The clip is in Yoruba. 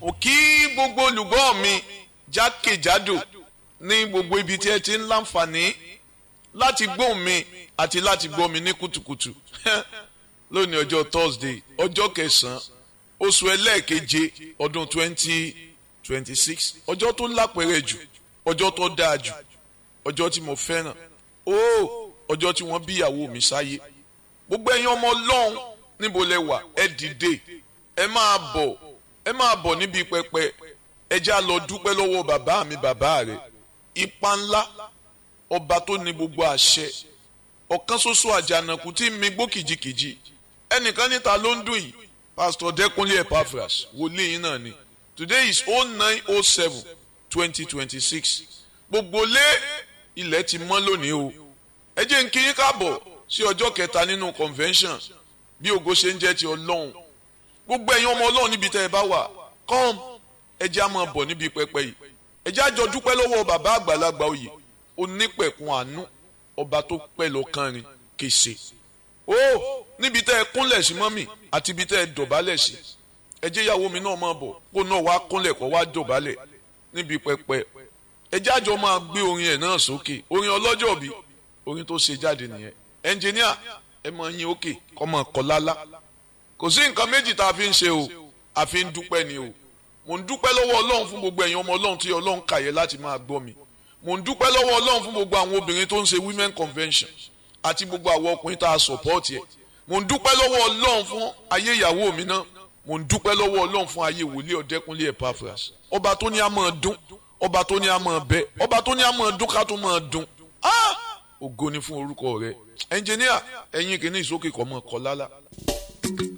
mo kí gbogbo olùgbọ́ mi jákèjádò ní gbogbo ibi tí ẹ ti ń láǹfààní láti gbóhùn mi àti láti gbọ́ mi ní kùtùkùtù lónìí ọjọ́ Thursday ọjọ́ kẹsàn-án oṣù ẹlẹ́ẹ̀keje ọdún twenty twenty six ọjọ́ tó lápẹ̀rẹ̀ jù ọjọ́ tó dáa jù ọjọ́ tí mo fẹ́ràn ó ọjọ́ tí wọ́n bí ìyàwó mi sáyé gbogbo ẹ̀yin ọmọ ọlọ́run níbo lẹ wà ẹ dìde ẹ máa bọ̀ ẹ máa bọ̀ níbi pẹpẹ ẹ já lọ dúpẹ́ lọ́wọ́ bàbá mi bàbá rẹ̀ ipa ńlá ọba tó ní gbogbo àṣẹ ọ̀kan ṣoṣo àjànàkú tí mi gbó kìjikìji ẹnìkan níta ló ń dùn yìí pastor Dẹ́kunlé Epaphras wòlíì yín náà ni today is oh nine oh seven twenty twenty six gbogbo lé ilẹ̀ ti mọ́ lónìí o ẹ jẹ́ n kí yín káàbọ̀ sí ọjọ́ kẹta nínú convention bí ògo ṣe ń jẹ́ ti ọlọ́run gbogbo ẹ̀yin ọmọ ọlọ́run níbi tẹ́ ẹ bá wà come ẹ jẹ́ á máa bọ̀ níbi pẹpẹ yìí ẹ jẹ́ á jọ dúpẹ́ lọ́wọ́ bàbá àgbàlagbà oyè onípẹ̀kun àánú ọba tó pẹ́ lọ kánrin kèsè ó níbi tẹ́ ẹ kúnlẹ̀ sí mọ́mì àti ibi tẹ́ ẹ dọ̀bálẹ̀ sí ẹ jẹ́ ìyàwó mi náà máa bọ̀ kó náà wá kúnlẹ̀ kó wá dọ̀bálẹ̀ níbi pẹpẹ ẹ jẹ́ àjọ máa gbé orin ẹ̀ náà sókè orin ọlọ́jọ́ bí orin tó ṣe jáde nìyẹn ẹnjìníà ẹ máa yín òkè kọ́ máa kọ́ lálá kò sí nǹkan méjì tá a fi ń ṣe o a fi ń dúpẹ́ ni o mò ń dúpẹ́ lọ́wọ́ ọlọ́run fún gbogbo ẹ̀yin ọmọ ọlọ́run tí ọlọ́run kàyẹ láti máa gbọ́ mi mò ń dúpẹ́ lọ́wọ́ ọlọ́run fún gbogbo àwọn obìnrin tó ń ṣe women convention àti gbogbo àwọn ọkùnrin tá a support yẹ mò ń dúpẹ́ lọ́wọ́ ọlọ́run fún ayé ìyàwó mi náà mò ń dúpẹ́ lọ́wọ́ ọlọ́run fún ayé wòlíì ọ̀dẹ́kúnlé Epaphras ọba tó ní a máa dún ọba tó ní a máa bẹ ọba tó ní a máa dún ká tó máa dún ògo ni fún orúkọ rẹ ẹnjìníà ẹ̀yin kìíní ìsókè kọ́ mọ́ kọ́ lálá.